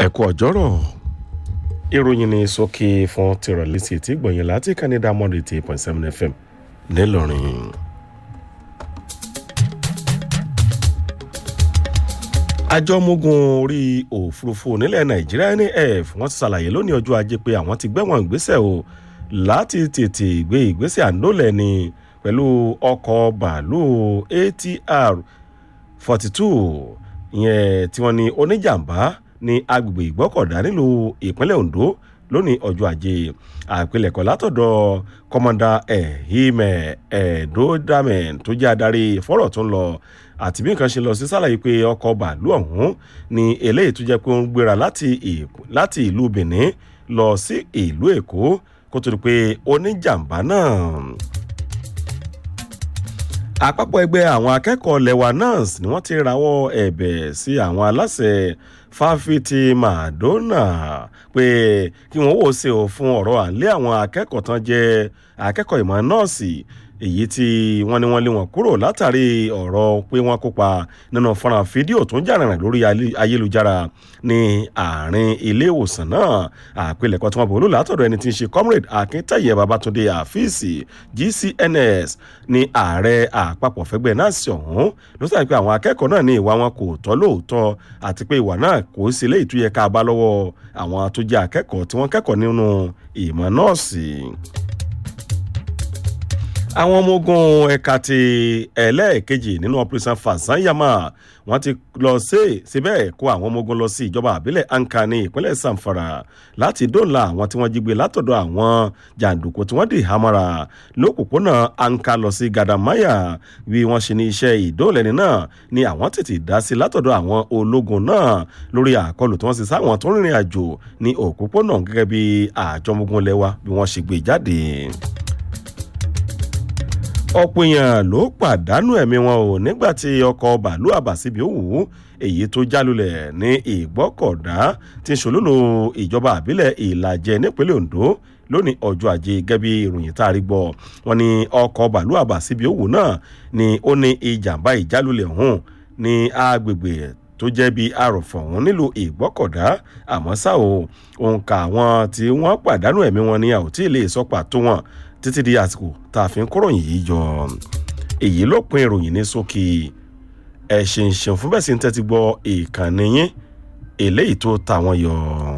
ẹ kú ọjọ́rọ̀ ìròyìn ní sókè fún tìrọ̀lẹ́ sí ti gbọ̀nyìn láti canada monday eight point seven fm ńìlọrin. àjọ ọmọogun orí òfurufú nílẹ̀ nàìjíríà naf wọ́n ti ṣàlàyé lónìí ọjọ́ ajé pé àwọn ti gbẹ́wọ̀n ìgbésẹ̀ o láti tètè gbé ìgbésẹ̀ àndólẹ̀ ni pẹ̀lú ọkọ̀ bàálù atr forty two ìyẹn tí wọ́n ní oníjàmbá ní agbègbè ìgbọ́kọ̀dá nílùú ìpínlẹ̀ ondo lónìí ọjọ́ ajé àpilẹ̀kọ látọ̀dọ̀ kọ́mọ́dà ẹ̀hìmẹ̀ ẹ̀ẹ́dọ́dàmẹ̀ tó jẹ́ adarí fọ́rọ̀ tó ń lọ àti bí nǹkan ṣe lọ sí sálàyé pé ọkọ̀ bàálù ọ̀hún ni eléyìí tó jẹ́ pé ó ń gbéra láti ìlú benin lọ sí ìlú èkó kó tó di pé oníjàmbá náà àpapọ̀ ẹgbẹ́ àwọn akẹ́kọ̀ọ́ lẹ́wà nans ni wọ́n ti rawọ́ ẹ̀bẹ̀ sí àwọn aláṣẹ fáfitì madonna pé kí wọ́n wò ṣe ò fún ọ̀rọ̀ àlẹ́ àwọn akẹ́kọ̀ọ́ tán jẹ́ akẹ́kọ̀ọ́ ìmọ̀ nọ́ọ̀sì èyí tí wọ́n ní wọ́n lé wọn kúrò látàrí ọ̀rọ̀ pé wọ́n kópa nínú fọ́nrán fídíò tó ń jà rìnrìn lórí ayélujára ní àárín ilé ìwòsàn náà àpilẹ̀kọ tí wọ́n bò ló látọ̀dọ̀ ẹni tí ń ṣe comrade akíntayẹ babatunde àfíìsì gcns ní ààrẹ àpapọ̀ fẹ́gbẹ́ náà sí ọ̀hún ló sàbí pé àwọn akẹ́kọ̀ọ́ náà ní ìwà wọn kò tọ́ lóòótọ́ àti pé ìwà náà kò sí léyìí tó yẹ ká bá lọ́wọ́ àwọn tó jẹ́ akẹ́kọ̀ọ́ tí wọ́n kẹ́kọ̀ọ́ nínú ìmọ̀ nọ́ọ̀sì àwọn ọmọ ogun ẹ̀ka ti ẹlẹ́ẹ̀kejì nínú operation fasanyama wọ́n ti lọ sí síbẹ̀ kó àwọn ọmọ ogun lọ sí ìjọba àbílẹ̀ anka ní ìpínlẹ̀ samfara láti dóòlà àwọn tí wọ́n jí gbé látọ̀dọ̀ àwọn jàǹdùkú tí wọ́n dì hámọ́ra lópòpónà anka lọ sí gadamaya bí wọ́n ṣe ní iṣẹ́ ìdóòlẹ́ni náà ni àwọn tètè dá sí látọ̀dọ̀ àwọn ológun náà lórí àkọlù tí wọ́n sì sáwọn tó rìnrìn àjò ní òpópónà gẹ́gẹ́ bí àjọmọ́gun lẹ́wà bí wọ́n ṣe gbé jáde ọ̀pọ̀ èèyàn ló pàdánù ẹ̀mí wọn o nígbà tí ọkọ̀ bàálù àbàsíbi òwú èyí tó jálulẹ̀ ní ìgbọ́kọ̀dá tí ń ṣòlólo ìjọba àbílẹ̀ ìlàjẹ nípínlẹ̀ ondo lónìí ọjọ́ ajé gẹ́bí ìròyìn tá a rí gbọ́ wọn ni ọkọ̀ bàálù àbàsíbi òwú náà ni ó ní ìjàmbá ìjálulẹ̀ ọ̀hún ní agbègbè tó jẹ́ bíi àròfọ̀ ọ̀hún nílùú ìgbọ́kọ̀dá àmọ́ ṣá o òǹkà àwọn tí wọ́n pàdánù ẹ̀mí wọn ni a ò tí ì lè sọ pàtó wọn títí di àsìkò tá a fi ń kóròyìn yìí jọ èyí ló pin ìròyìn ní sókè ẹ ṣeun ṣeun fún bẹ́ẹ̀ sì ń tẹ́tí gbọ́ ìkànnì yín eléyìí tó ta wọn yọ.